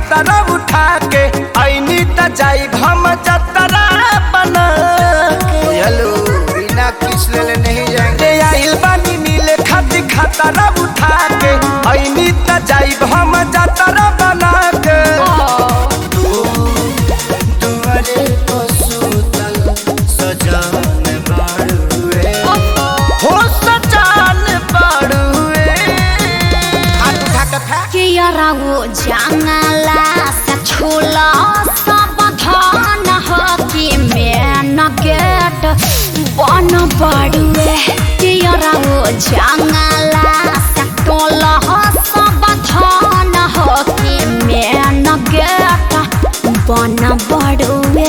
खतरा उठा के ऐनी त जाई हम जतरा बना के हेलो बिना किस ले नहीं जाएंगे रे आइल बानी मिले खाती खतरा उठा के ऐनी त जाई हम जतरा बना के तुम्हारे को सूतल सजान बाड़ुए हो सजान पड़ुए हाथ उठा के फेंक के यरागो जंगला से छोला सब धान हो कि मेन गेट बन पड़ुए के यरागो जंगला से टोला हो सब धान हो कि मेन गेट बन पड़ुए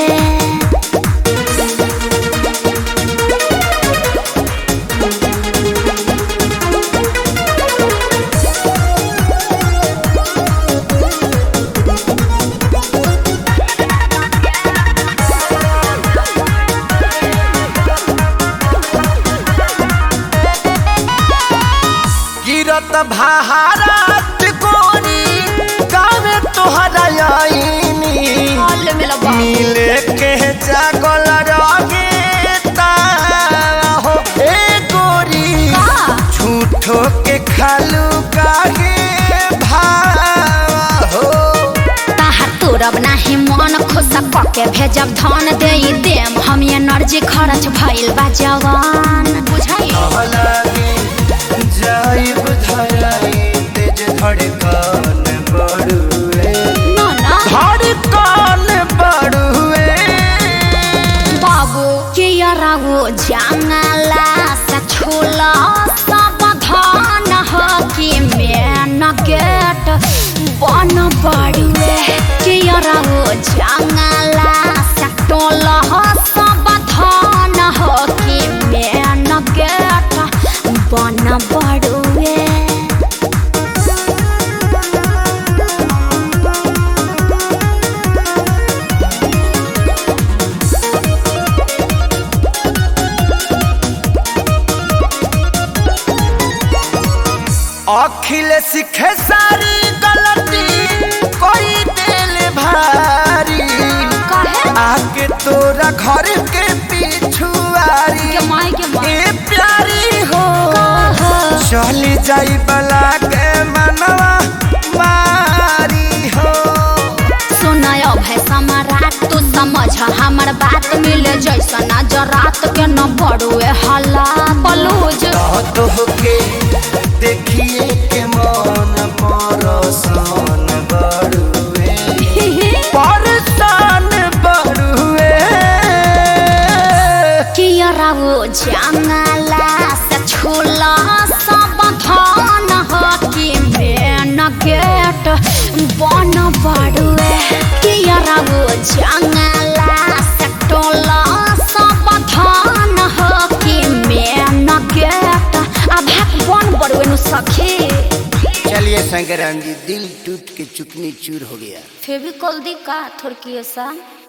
गिरत भारत कोरी गावे तोहरा आईनी हॉल में लगा मिले के जागल रगे हो ए गोरी झूठो के खालू काहे भाव हो ताहा तोरब नाही मन खुश पके भेजब धन दे देम हम एनर्जी खर्च भइल बा जवान बुझाई लगे जाइब धराई तेज धड़कन बड़ुए न न धड़कन बड़ुए बाबू के यरागो जंगला से छोला सब धन हो कि मेन गेट बन पड़ुए के यरागो जंगला से टोला हो सब धन हो कि मेन गेट बन पड़ुए अखिल सीखे सारी गलती कोई दिल भारी काहे आके तोरा घर के पिछुआरी के माई के माई ए प्यारी हो कहा चली जाई बला के मनवा मारी हो सुनय भै सम्राट तू समझ हमर बात मिले जैसा नजर रात के न बड़ुए हल्ला बलूज तो के देखिए के मन परसान बड़ुए परसान बड़ुए कियरावो जंगला से छोला सब धन हो कि मेन गेट बन बड़ुए कियरावो जंगला से टोला सब धन हो कि मेन गेट अब बन बड़ुए नु सखी चलिए शंकराम जी दिल टूट के चुकनी चूर हो गया फेविकॉल दी का थोड़की ऐसा